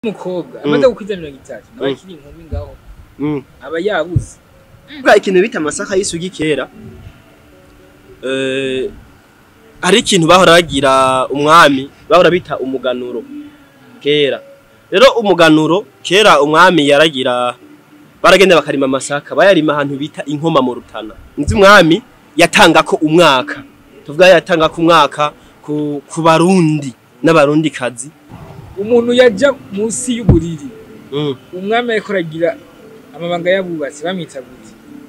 umukobwa amaze gukwiza mirongo itatu nawe akiri inkumi ngaho Mm. aba yabuze bwa ikintu bita amasaka y'isugi kera eh hari ikintu bahora bagira umwami bahora bita umuganuro kera rero umuganuro kera umwami yaragira baragenda bakarima amasaka bayarima ahantu bita inkoma mu rutana nzi umwami yatanga ko umwaka tuvuga yatanga ko umwaka ku, ku barundi n'abarundi kazi umuntu yaja munsi y'uburiri mm. umwami ariko aragira amabanga y'abubatsi bamwita gute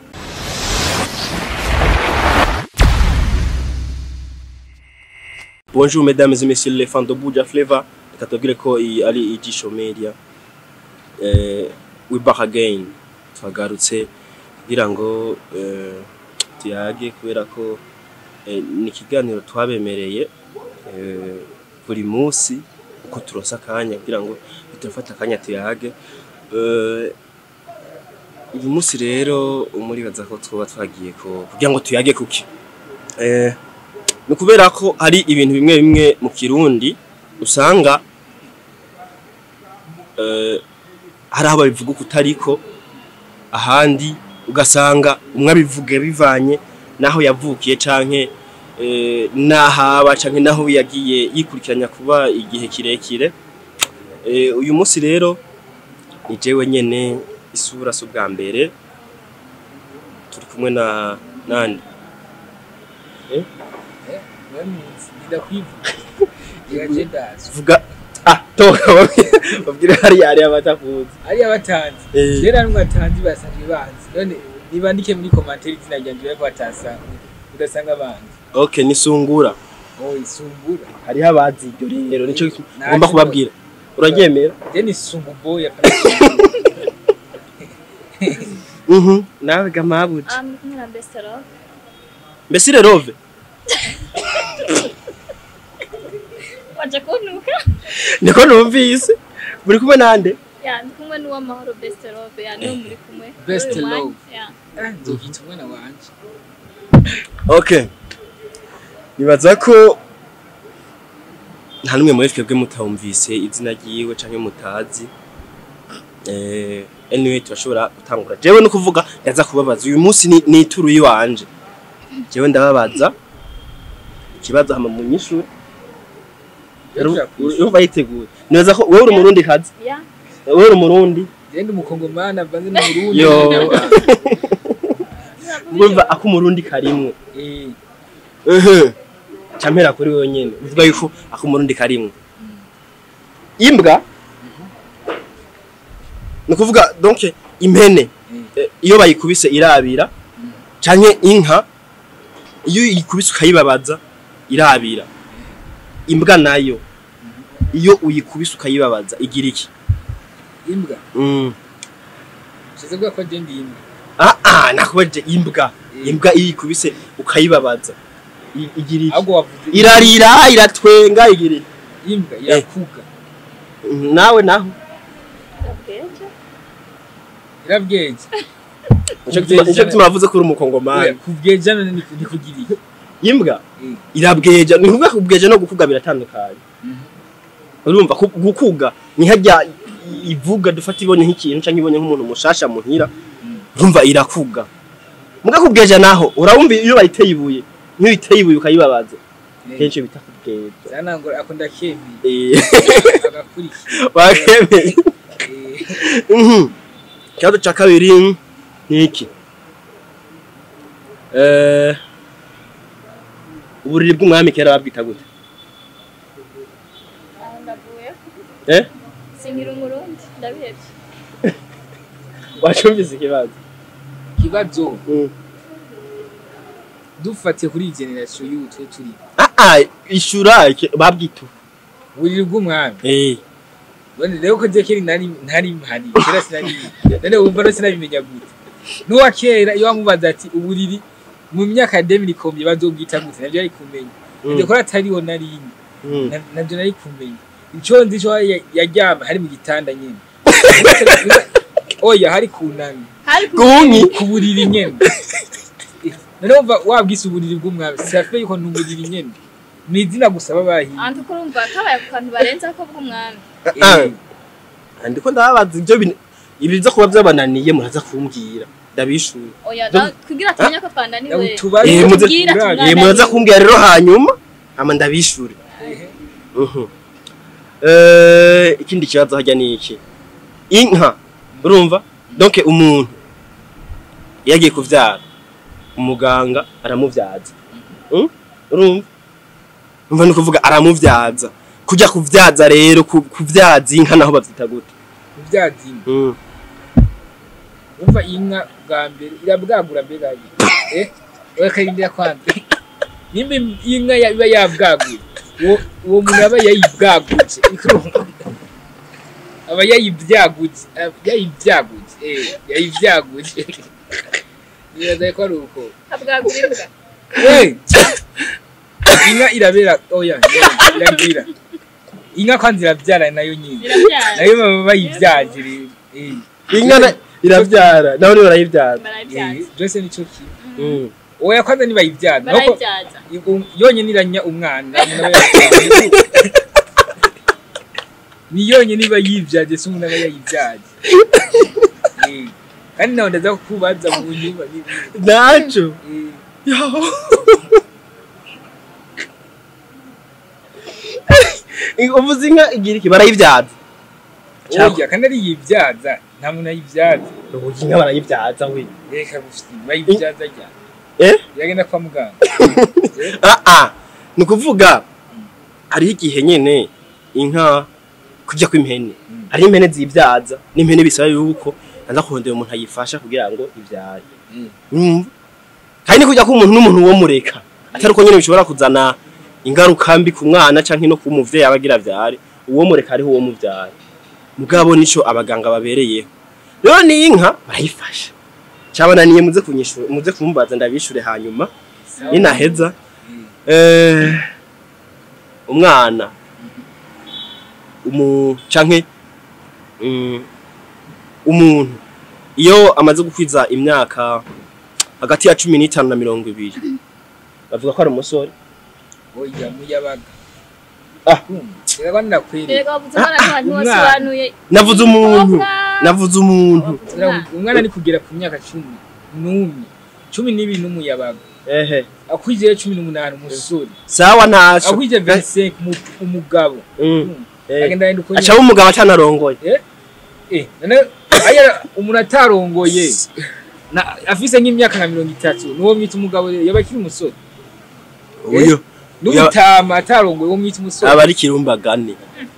Bonjour mesdames et messieurs les fans de Buja Flavor. Reka tubwire ko iyi ari ijisho media. Eh, we back again. Twagarutse kugira ngo eh, tuyage kubera ko eh, ni ikiganiro twabemereye eh, buri munsi uko turonsa akanya kugira ngo turafata akanya tuyage. Eh, uyu munsi rero umuribaza ko twoba twagiye ko kugira ngo tuyage kuki. Eh, ni ukubera ko hari ibintu bimwe bimwe mu kirundi usanga eh, hari aho babivuga uko utariko ahandi ugasanga umwe abivuga bivanye n'aho yavukiye canke eh, n'ahaba canke n'aho yagiye yikurikiranya kuba igihe kirekire Eh, uyu munsi rero ni jewe nyene isura si ubwa mbere turi kumwe na nande bamuzi ndakwivuga iraje ndazi vuga ah toka babwire hariya hariya batakuzi ariya batanzi Eh. rero n'umwe atanzi basanzwe banzi none nibandike muri komantere izina ryanje bariko batasanga udasanga banzi okay nisungura oh isumbura hariho abazi iryo rero nico Nta ngomba kibazo. kubabwira uraryemera then isumbuboya mhm nawe gamabuji Ah, ndi kumwe na Bestero. mbese rerove Waje kuntuka? niko numvise muri kumwe nande Ya, ndi kumwe n'uwamahoro Bestero. Ya, niwe muri kumwe. Best Muri uyu mwanya. love. Ya. nzogita umwana wanje okay nibaza ko nta numwe muri twebwe mutawumvise izina ryiwe canke mutazi eh anyway turashobora gutangura jewe no kuvuga ndaza kubabaza uyu munsi ni, ni ituru yiwanje jewe ndababaza ikibazo hama mu nyishuri urumva yiteguye nibaza ko wewe uri umurundi kazi Ya. wewe uri umurundi genda umukongomani avanze n'uburundi Yo. n'Abanyarwanda. urumva ako umurundi karimwe Eh, ehe campera kuri wewe nyene uvuga yuko ako umurundi karimwe imbwa ni kuvuga donc impene eh, iyo bayikubise irabira canke inka iyo uyikubise ukayibabaza irabira imbwa nayo iyo uyikubise ukayibabaza igira iki imbwa mm. ushize bwa ko je ndi imbwa ah ah nakubaje imbwa Eh. imbwa iyo uyikubise ukayibabaza i- igira iki ahubwo wavuze irarira iratwenga igira iki imbwa irakuga Mm, nawe naho Ndabweje. irabweje nico gituma nico gituma bavuze ko uri umukongomani kubweja none ni ni kugira iki imbwa Eh. irabweja ni kuvuga kubweja no gukuga biratandukanye Mhm. urumva ku- gukuga ni harya i- ivuga dufata ibonye nk'ikintu canke ibonye nk'umuntu mushasha muhira urumva irakuga muga kubweja naho urabumva iyo bayiteye ibuye nk'iyo uyiteye ibuye ukayibabaza Eh, kenshi bita kubweja zanangora akunda kemi Eh, agakurikira wakemeye Eh, Mhm. ikibazo ca kabiri ni iki Eh, uburiri bw'umwami kera babwita gute Ah, ndavuye. eh Sinkiri umurundi. Ndabihevye. wacumvise ikibazo ikibazo Mm. dufatiye kuri iyi generasiyo y'ubu twe turi ah ah ishura iki- babwita ubu. buriri bw'umwami eh none rero ko je kera nari ntari mpari kera sinari none wumva no sinabimenya gute n'uwa kera iyo wamubaza ati uburiri mu myaka ya demiri komye bazobwita gute navyo yari kumenya Mm. nivyo ko atariho narinye Mm. Na- navyo nari kumenya ico nzi co ya- yaryama hari mu gitanda nyene oya hari kunamye Hari ku gunyi ku buriri nyene none wumva wabwise uburiri bw'umwami safe yuko ni uburiri nyene ni izina gusa babahiye Antu kurumva kabaye ku kantu barenza ko bw'umwami. Ah. Eh, ndiko ndababaza ibyo bin- ibi byo kuba byabananiye muraza kumbwira ndabishuye oya na- kugira tumenye ko twananiwe tubaze Eh, muze- tubwira Eh, Eh, tumwananiwe. muraza kumbwira rero hanyuma ama ndabishure Ehe. Mhm. Eh, ikindi kibazo hajya ni iki inka urumva donc umuntu iyo agiye kuvyara umuganga aramuvyaza Mm? urumva umva ni kuvuga aramuvyaza kujya kuvyaza rero ku- kuvyaza inka naho bavyita gute kubyazima Mm. umva inka bwa mbere irabwagura mbega ye eh bakayindira kwanza nimba inka ya- iba yabwaguye uwo uwo muntu aba yayibwaguje aba yayibyaguje aba yayibyaguje eh yayibyaguje nibaza ko ari uko habwagura imbwa Eh! inka irabera oya iragira inka kwanza irabyara nayo nyine zirabyara nayo baba bayibyaje rero eh inka na- iravyara naho niwe barayivyaza barabyaza eh byose nico kimwe Mm. oya kwanza nibayibyaza nuko barabyaza um- yonyine iranya umwana umuntu aba yabyaye. ni yonyine iba yibyaje si umuntu aba yayibyaje Eh, kandi nawe ndaza kukubaza mu nyuma ni- ni- naco eh, Yo. uvuze inka igira iki barayivyaza oya kandi ari yibyaza nta muntu ayibyaza ubu inka barayivyaza we reka gusa bayibyaza rya eh yagenda kwa muganga ah ah ni ukuvuga hariho igihe nyene inka kujya kw'impene Mm. hariho impene zivyaza n'impene bisaba yuko aza kurondera umuntu ayifasha kugira ngo ivyare Mm. Urumva? kandi ni kujya k'umuntu n'umuntu wo mureka atari uko nyene bishobora kuzana ingaruka mbi ku mwana canke no ku muvyeyi aba agira avyare uwo mureka hariho uwo muvyara mugabo nico abaganga babereyeho rero ni inka barayifasha cabananiye muze kunyishura muze kumbaza ndabishure hanyuma Sawa. ninaheza Mm. eh, umwana umu canke mm, umuntu iyo amaze gukwiza imyaka hagati ya cumi n'itanu na mirongo ibiri bavuga ko ari umusore oya muyabaga Ah. reka ndakwereka reka wavuze umwana ntiwa- umwana. ntiwasobanuye navuze umuntu Umukobwa. navuze umuntu Wavuze umwana. umwana ari kugera ku myaka cumi n'umwe cumi n'ibiri n'umuyabaga ehe akwije cumi n'umunani umusore sawa ntaco akwije 25 umu- umugabo Mm, eh. agenda yenda uko acaba umugabo atanarongoye eh none aya umuntu atarongoye na afise nk'imyaka nka mirongo itatu nuwo mwita umugabo rero yaba akiri umusore uyo n'ubutama atarongoye uwo mwita umusore aba ari kirumbagane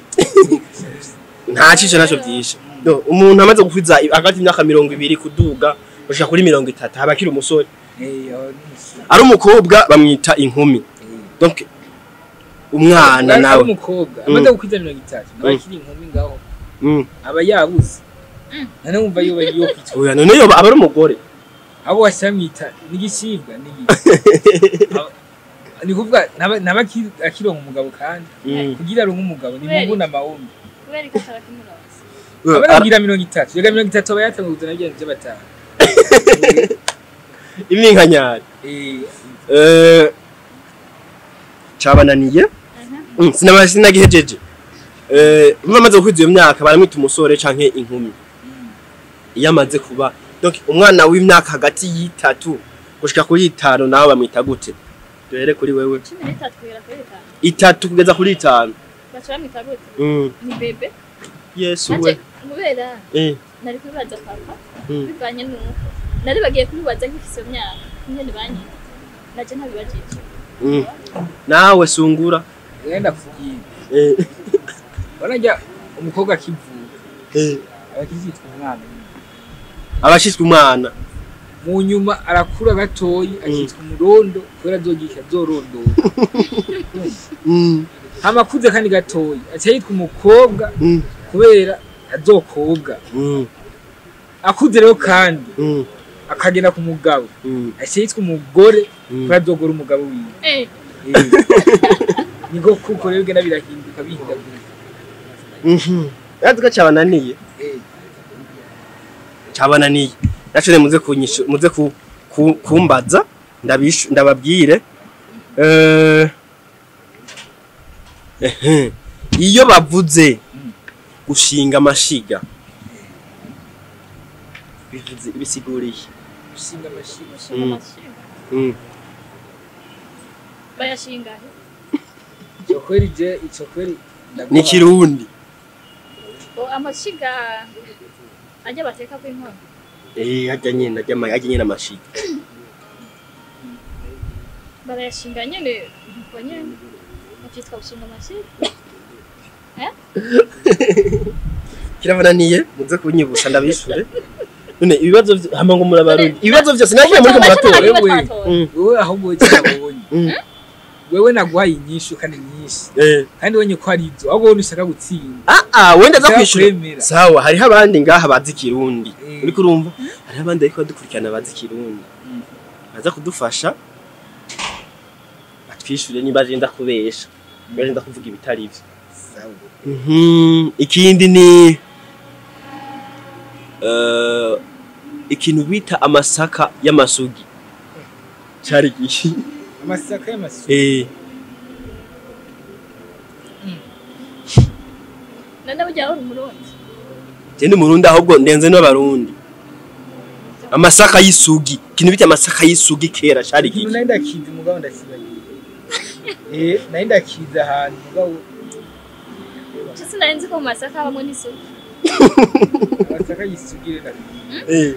nta cisho naco vyishe No, umuntu amaze gukwiza hagati y'imyaka mirongo ibiri kuduga gushika kuri mirongo itatu aba akiri umusore Eh, aho ni umusore. ari umukobwa bamwita inkumi Eh. donc umwana Ari- ari nawe umukobwa Mm. amaze gukwiza mirongo itatu nawe Mm. akiri inkumi ngaho Mm. aba yabuze none wumva yoba yo kwitwa oya none yoba aba ari umugore abo wasamwita n'igisibwa ni kuvuga ntaba ntaba akiri- akironka umugabo kandi Mm. kugira aronke umugabo ni Kubera mungu na mahombe kubera ko ataba kimuronse aba Ara- aragira mirongo itatu yaga mirongo itatu aba yatanguye kuzana ibyo by'abatanu iminkanyari Eh, Eh, cabananiye Mm, sinaba sinagihejeje Eh, umwe amaze gukwiza iyo myaka baramwita umusore canke inkumi mm. iyo amaze kuba donc umwana w'imyaka hagati y'itatu gushika kuri itanu nawe bamwita gute duhere kuri wewe cumi n'itatu kugera kuri bitanu itatu kugeza kuri itanu baca bamwita gute Mm, ni bebe yesu we nanje kubera Eh, nari kubibaza papa mm. bivanye n'uko nari bagiye kubibaza nk'ifise iyo myaka nyene banyita naje ntabibajije Mm. nawe sungura Ngenda kugira Eh, barajya umukobwa akivuka eh. aba akizitwa umwana abashitswe umwana mu nyuma arakura gatoyi akitwa umurondo kubera azogisha azorondora Mm, hama akuze kandi gatoyi aca yitwa umukobwa mm, kubera azokobwa mm, akuze rero kandi mm, akagenda ku mugabo mm, aca yitwa umugore mm. kubera azogora umugabo wiwe eh Eh. niko kuko rero bigenda birahinduka bihindagurika Mhm. Yaduka cabananiye Eh. cabananiye nacone muze kunyishu muze ku, ku, kumbaza ndabishu ndababwire eh ehe iyo bavuze gushinga amashiga bivuze bisiguriye gushinga amashiga Gushinga Mm. amashiga. Mm. bayashinga he icyo kweri je icyo kweri ndaguha- ni kirundi O, amashiga ajya bateka ku inkono eh ajya nyene ajya ma- ajya nyene amashiga barayashinga nyene nuko nyene bakitwa gushinga amashiga kirabananiye muze kunyibutsa ndabishure none ibibazo vy- hama ngo murabarundi ibibazo vyose nakira muri ko muratora Niba wewe. twatora. Mm, wewe ahubwo icyo nabonye mm, wewe naguhaye inyishu kandi nyinshi eh. kandi wenye ko ari ibyo ahubwo wowe ushaka gutsinda ah ah wenda za Ushaka kwishura kwemera. sawa hariho abandi ngaha bazi kirundi Eh. uriko urumva hariho abandi ariko badukurikirana bazi kirundi Mm. baza kudufasha batwishure niba je ndakubesha niba je ndakuvuga ibitari vyo Sawa. Mhm, ikindi ni eh, ikintu bita amasaka y'amasugi cari gishi amasaka y'amasuka eh none burya uri umurundi je ni murundi ahubwo ndenze n'abarundi amasaka y'isugi ikintu bita amasaka y'isugi kera cari ikintu gishi nari ndakizi mugabo ndakibagiye eh nari ndakizi ahantu mugabo cyo sinari nzi ko mu masaka habamo n'isuku amasaka yisugire na eh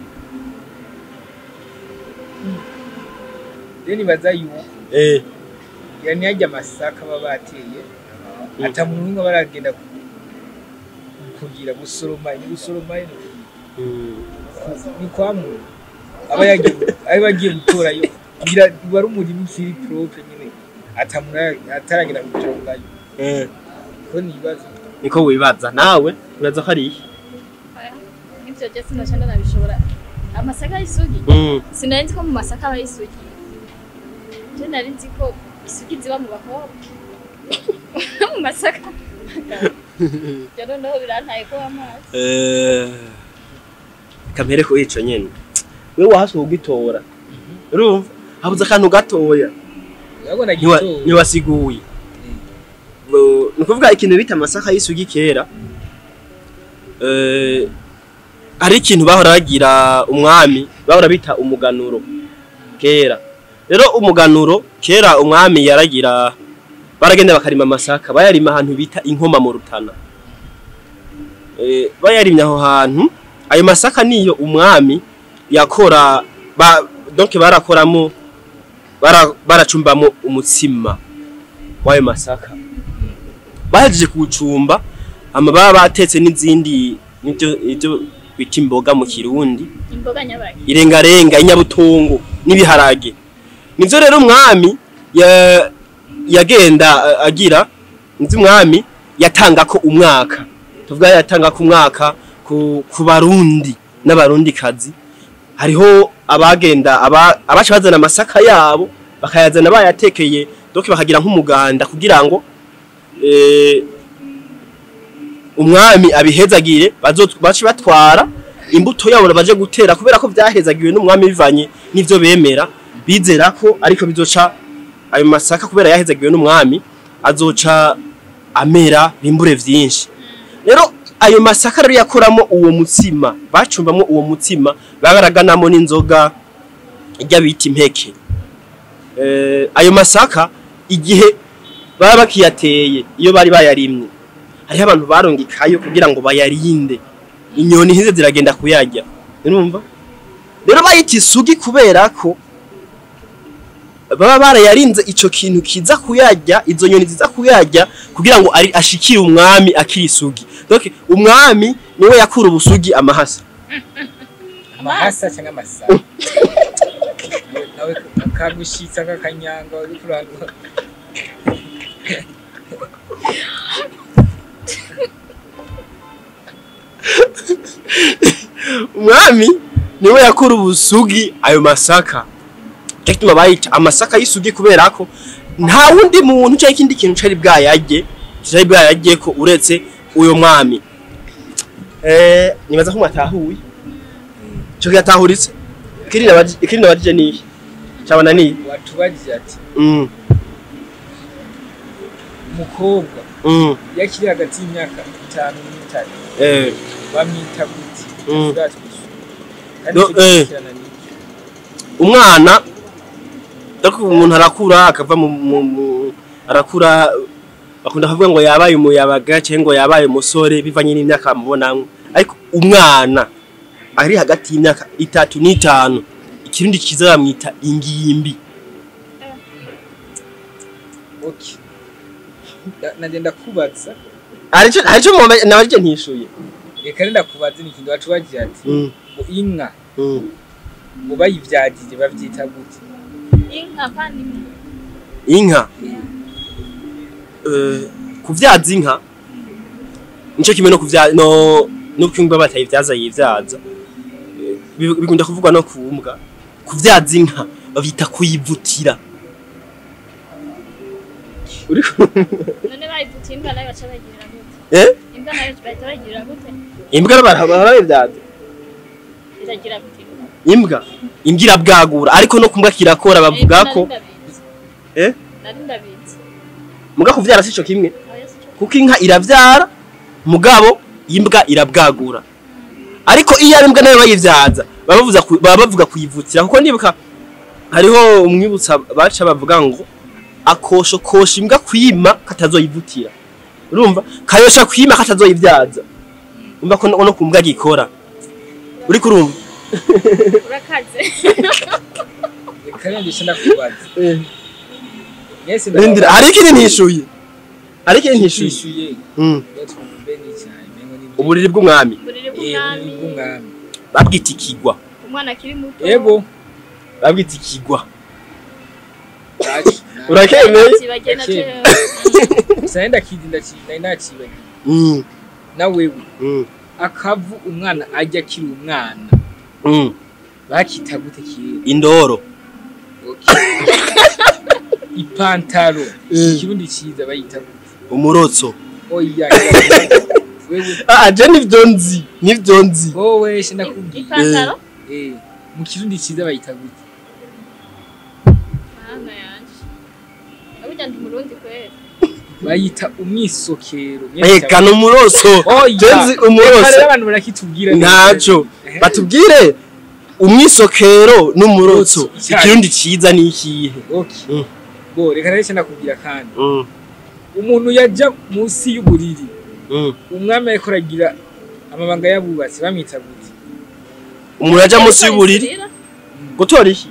rero nibaza yuko eh yani yajya amasaka baba bateye ata muntu n'umwe baragenda ku- kugira gusoroma ni gusoroma ni mm. ni kwa muntu aba yagiye aba bagiye gutorayo kugira wari umurimo ukiri propre nyine ata muntu ara- ataragenda gutorayo eh ko ni ibibazo niko wibaza nawe uraza ko ari iki ibyo byo sinaca ndanabishobora amasaka y'isugi mm. sinari nzi ko mu masaka haba isugi je nari nzi ko isugi ziba mu bakobwa mu masaka byo noneho birantaye ko amazi Eh, kamere ko ico nyene we wahasohoka ugitora urumva habuze akantu gatoya urabona Niwa- gitoya niwasiguye Bo- ni ukuvuga ikintu bita amasaka y'isugi kera eh, hari ikintu bahora bagira umwami bahora bita umuganuro kera rero umuganuro kera umwami yaragira baragenda bakarima amasaka bayarima ahantu bita inkoma mu rutana Eh, bayarimye aho hantu ayo masaka niyo umwami yakora ba, donc barakoramo bara- baracumbamo umutsima w'ayo masaka bahejeje kuwucumba hama baba batetse n'izindi nibyo ibyo bita imboga mu kirundi imboga nyabaki irengarenga inyabutungo n'ibiharage nivyo rero umwami ya- yagenda a- agira nzi umwami yatanga ko umwaka tuvuga yatanga ko umwaka ku, ku barundi n'abarundi kazi hariho abagenda aba, abaca bazana amasaka yabo bakayazana bayatekeye donc bakagira nk'umuganda kugira ngo eh, umwami abihezagire bazo- bace batwara imbuto yabo baje gutera kubera ko byahezagiwe n'umwami bivanye n'ivyo bemera bizera ko ariko bizoca ayo masaka kubera yahezagiwe n'umwami azoca amera bimbure vyinshi rero ayo masaka rero yakoramo uwo mutsima bacumbamo uwo mutsima bagaraganamo n'inzoga ijya bita impeke eh, ayo masaka igihe baba bakiyateye iyo bari bayarimye hariho abantu barongikayo kugira ngo bayarinde inyoni ntize ziragenda kuyarya urumva rero bayita isugi kubera ko baba barayarinze ico kintu kiza kuyarya izo nyoni ziza kuyarya kugira ngo ari ashikire umwami akiri isugi donc umwami niwe yakura ubusugi amahasa amahasa cyangwa amasaka nawe kagushitsa nk'akanyanga uri kurangwa umwami niwe yakura ubusugi ayo masaka cyo gituma bayita amasaka y'isugi kubera ko nta wundi muntu cyangwa ikindi kintu cari bwayarye cari bwayarye ko uretse uyo mwami eh nibaza ko mwatahuye cyo yatahuritse ikiri nabaje ikiri nabaje ni cyabana ni watubajije ati mm umukobwa mm iyo akiri hagati y'imyaka itanu n'itanu eh bamwita gute Mm. turatwishyura kandi No, icyo eh. gikurikirana ni iki? umwana ariko umuntu arakura akava mu, mu, mu arakura bakunda kuvuga ngo yabaye umuyabaga cyangwa ngo yabaye umusore bivanye n'imyaka bamubonamwo ariko umwana ari hagati y'imyaka itatu n'itanu ikirundi kiza bamwita ingimbi okay Na- nagenda kubaza arico arico mwumva nabarije ntishuye reka renda kubaza ni ikintu wacu wagira ati mm. ngo inka mm. ngo bayivyagije bavyita gute inka kandi inka eh kuvyaza inka nico kimwe no kuvya no no kwimba batayivyaza yivyaza Eh, bi- bikunda kuvugwa no kumbwa kuvyaza inka bavyita kuyivutira uri none bayivutse imbwa nayo baca bayigirira gute eh imbwa nayo bahita bayigirira gute imbwa barabivyaza iragira gute imbwa imbwa irabwagura ariko no kumbwa kirakora bavuga Eh, ko nari ndabizi. Eh? nari ndabizi muga kuvyara sico kimwe Oya, si cyo. kuko inka iravyara mugabo imbwa irabwagura ariko iyo ari imbwa nayo bayivyaza baba bavuza ku- baba bavuga kuyivutira kuko ndibuka hariho umwibutsa baca bavuga ngo akosho kosha imbwa kwima katazoyivutira urumva kayosha kwima katazoyivyaza umva ko no no kumbwa gikora uri kurumva urakaze reka renda icyo ndakubaza mwese Rindira hari ikindi ntishuye hari ikindi ntishuye twishyuye Mm. twumve n'icyayi mengo ni uburiri bw'umwami uburiri Eh, bw'umwami bw'umwami babwita ikigwa umwana akiri muto yego babwita ikigwa bacu urakemeye kibagena Akiri. cyo gusa nenda kidi ndakibaye nakibaye Mm, na wewe mm, akavu umwana ajya akiri umwana mm. bakita gute kera indoro Okay. ipantaro Mm. ikirundi cyiza bayita gute umurotso oya wewe ah je nivyo nzi nivyo nzi wowe she ndakubwiye ipantaro eh mu kirundi cyiza bayita gute mwana yanje burya ndi murundi kweli bayita umwisokero eka ni umurotso oya Jenzi umurotso. rero abantu barakitubwira ntaco Eh. batubwire umwisokero n'umurotso Icyayi. ikirundi ciza ni ikihe okay Mm. bo reka rero she ndakubwira kandi Mm, umuntu yajya munsi y'uburiri mm. umwami ariko aragira amabanga y'abubatsi bamwita gute umuntu yaja munsi y'uburiri gutora iki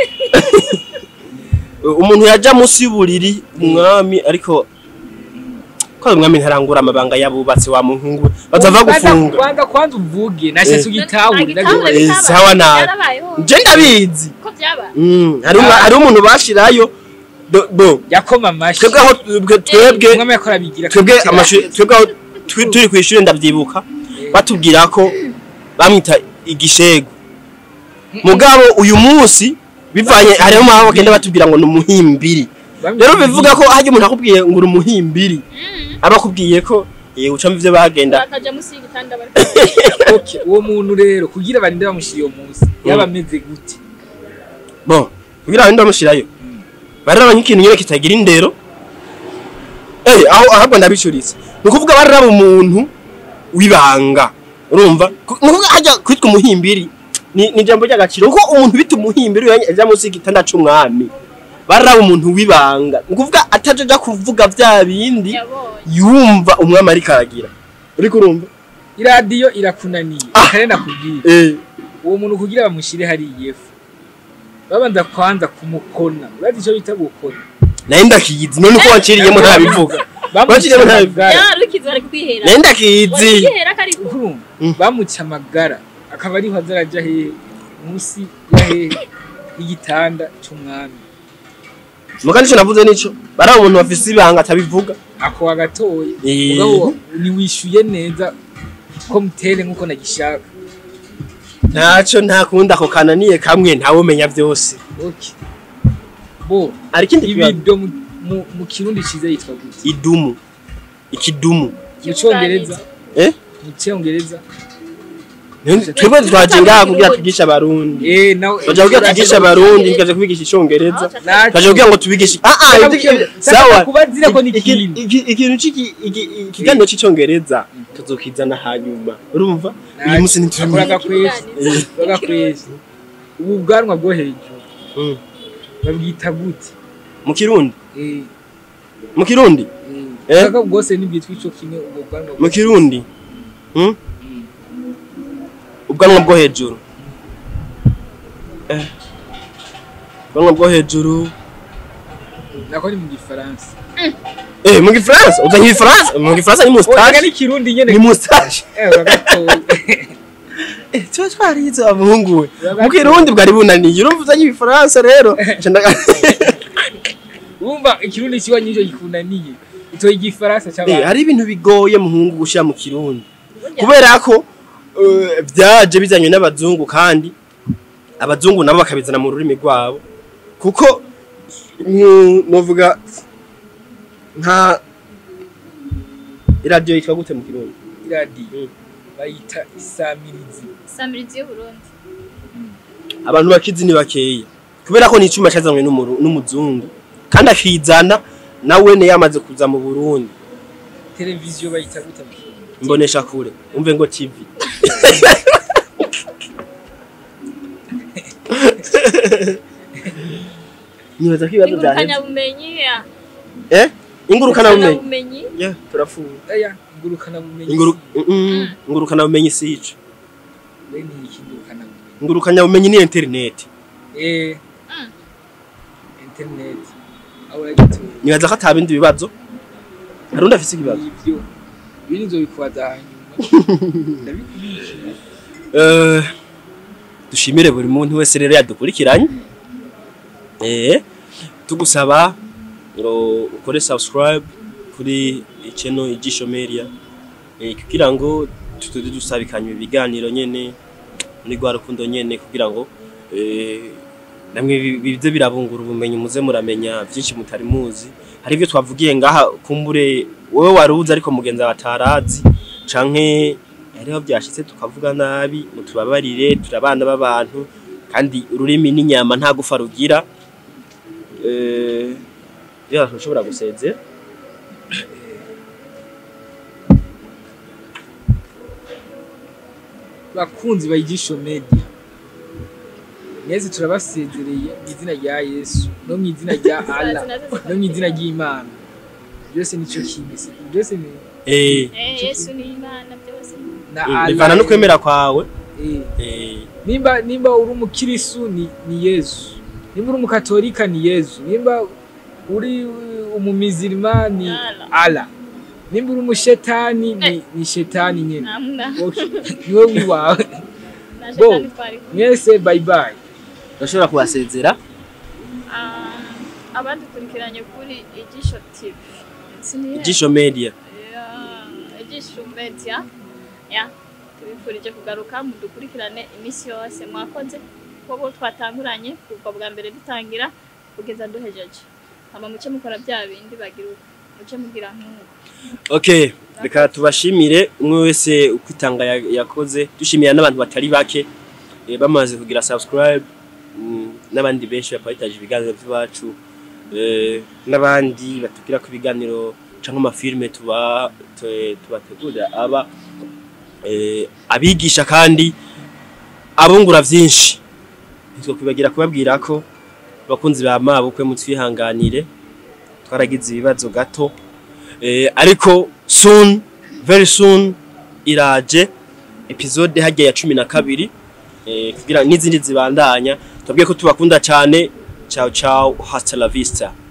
umuntu yaja munsi y'uburiri umwami ariko ko umwami ntarangura amabanga y'abubatsi wa muhungu bazava gufunga kwanza kwanza uvuge nashase Eh. ugitahure Agitahure Eh, bitabaye. sawa nabi. Byarabayeho. je ndabizi ko byabaye Mm, hari umwa- hari umuntu bashirayo do- bo yakoma amashi twebwe aho twebwe- twebwe umwami yakora abigira twebwe akabikira. amashuri twebwe aho twi- turi kw'ishure ndavyibuka Eh, batubwira ko bamwita igishego mugabo uyu munsi bivanye hariho mpamvu bagenda batubwira ngo ni umuhimbiri bamwita rero bivuga ko harya umuntu akubwiye ngo uri umuhimbiri Mm. aba akubwiye ko eh, ucamo ivyo bagenda bakaja munsi y'igitanda bari Okay, uwo muntu rero kugira barinde bamushira iyo munsi yaba ameze gute bon kugira ngo ndamushirayo bararaba nk'ikintu nyene kitagira indero eh aho ahubwo ndabicuritse ni ukuvuga bararaba umuntu w'ibanga urumva Ku- ni ukuvuga hajya kwitwa umuhimbiri ni ni ijambo ry'agaciro kuko umuntu bita umuhimbiri yaja munsi y'igitanda c'umwami bararaba umuntu w'ibanga ni ukuvuga ataje aja kuvuga vya bindi yabonye yumva umwami ariko aragira uriko urumva iradiyo irakunaniye Ah. kare nakubwira eh uwo muntu kugira bamushire hari iyefu babanza kwanza kumukona urazi icyo bita gukona naye ndakizi none ko wanciriyemo ntabivuga Bakirimo nta- amagara yarukize bari kwihera naye ndakizi kwihera ko ariko urumva Mm. bamuca amagara akaba ariho azaraja hehe munsi ya hehe y'igitanda c'umwami muga nico navuze nico baraba umuntu bafise ibanga atabivuga ako wagatoye Eh. mugabo ntiwishyuye neza ko mutere nk'uko nagishaka ntaco ntakunda ako kananiye kamwe ntawe umenya vyose okay bo hari ikindi kibazo ibido mu, mu, mu kirundi ciza yitwa gute idumu ikidumu mu cyongereza eh mu cyongereza twebwe twaje ngaha kugira twigishe abarundi eh nawe twaje kugira twigishe abarundi tukaje kubigisha icongereza twaje kugira ngo tubigishe ah ah Saka ibyo- kugira- sawa saka kubazira ko ni Iki- ikindi. iki- ikintu c'iki- iki- ikiganiro c'icongereza tuzokizana hanyuma urumva uyu munsi ntituri akoraga kwezi akoraga kwezi ubu bwanwa bwo hejuru Mm. babwita gute mu kirundi eh mu kirundi eh Eh? saka bwose nibwitwa ico kimwe ubwo bwanwa mu kirundi Mm? Mm. ubwanwa bwo hejuru Eh. ubwanwa bwo hejuru nako ni mu gifaransa eh mu gifaransa uzanye igifaransa mu gifaransa ni oya mustache ni kirundi nyene ni mustache eh uragatoye eh tuba twarize abahungu we mu kirundi bwari bunaniye urumva uzanye ibifaransa rero Nca ndaga- wumva ikirundi kiwa nyinshi gikunaniye itoye igifaransa Eh, cy'abantu hari ibintu bigoye muhungu gushira mu kirundi kubera ko eh, byaje bizanywe n'abazungu kandi abazungu nabo bakabizana mu rurimi rwabo kuko nku- novuga nka iradiyo yitwa gute mu kirundi iradiyo Mm. bayita isamirizi samirizi y'uburundi abantu bakizi ni bakeya kubera ko ni icuma cyazanywe n'umuru- n'umuzungu kandi akizana nawe ne yamaze kuza mu burundi televiziyo bayita gute mu kirundi mbonesha kure umve ngo tv nibaza ko ibibazo byaheze ingurukanabumenyi ya eh ingurukana bumenyi bumenyi yeah turafuwe aya ngurukana bumenyi inguru mm, ingurukana bumenyi sico we ni iki ngurukana bumenyi ingurukanya bumenyi ni internet eh Mm. internet aho uragituye nibaza ko atabindi bibazo harundi afise ikibazo ibyo ibindi nzobikubaza hanyuma ndabikubishije Eh, dushimire buri muntu wese rero yadukurikiranye eh tugusaba ngo ukore subscribe kuri channel Igisho Media eh, kugira ngo tutuze dusabikanye ibiganiro nyene muri rwa rukundo nyene kugira ngo eh, namwe bi- bize birabungura ubumenyi muze muramenya byinshi mutari muzi hari ibyo twavugiye ngaha kumbure wowe waruzi ariko mugenzi wawe atarazi canke hariho byashitse tukavuga nabi mutubabarire turabana b'abantu kandi ururimi n'inyama nta gufa rugira eh ya ushobora gusezera bakunzi bayigisho media mwese turabasezereye mu izina rya yesu no mu izina rya allah no mu izina ry'imana byose nicyo kimwe si- byose ni eh Eh, yesu ni imana byose na eh, allah bivana no kwemera kwawe eh. eh nimba nimba uri umukirisu ni, ni yesu nimba uri umukatolika ni yesu nimba uri uh, umumizirima ni Allah. ala nimba uri umushetani ni, ni shetani nyene namna Okay. niwe wiwawe na Bo. shetani twari mwese bye bye urashobora kubasezera Ah, abadukurikiranye kuri igisho tv Sinihe? Igisho Media Ya, igisho media ya tubifurije kugaruka mudukurikirane iminsi yose mwakoze kuko twatanguranye kuva bwa mbere dutangira kugeza duhejeje hama muce mukora bya bindi bagira uko muce mugira nk'uko okay reka tubashimire umwe wese ukwitanga ya- yakoze dushimira n'abantu batari bake eh, bamaze kugira subscribe mm, n'abandi benshi baparitaje ibiganiro by'iwacu eh, n'abandi batubwira ko ibiganiro cyangwa amafilme tuba tu- tubategurira aba eh, abigisha kandi abungura byinshi nitwo kwibagira kubabwira ko abakunzi ba mabukwe mutwihanganire twaragize ibibazo gato eh, ariko soon very soon iraje episode hajya ya cumi na kabiri eh, kugira n'izindi zibandanya tubwiye ko tubakunda cyane ciao ciao hasta la vista